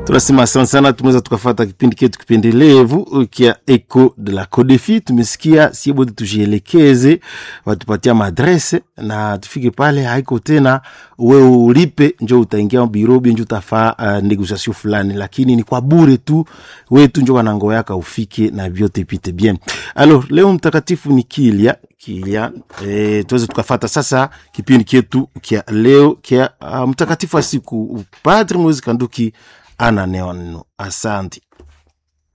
tunasema asante sana, tumeweza tukafata kipindi ketu kipendelevu kia Eco de la Codefi. Tumesikia sie bote tujielekeze, watupatia madrese na tufike pale, haiko tena wewe ulipe njo utaingia birobi njo utafaa uh, negociation fulani, lakini ni kwa bure tu, wewe tu njo wanango yaka ufike na vyote pite bien. Alors leo mtakatifu ni Kilia Kilia, eh, tuweze tukafata sasa kipindi ketu kia leo kia uh, mtakatifu wa siku Padre Moise Kanduki ana neno. Asante.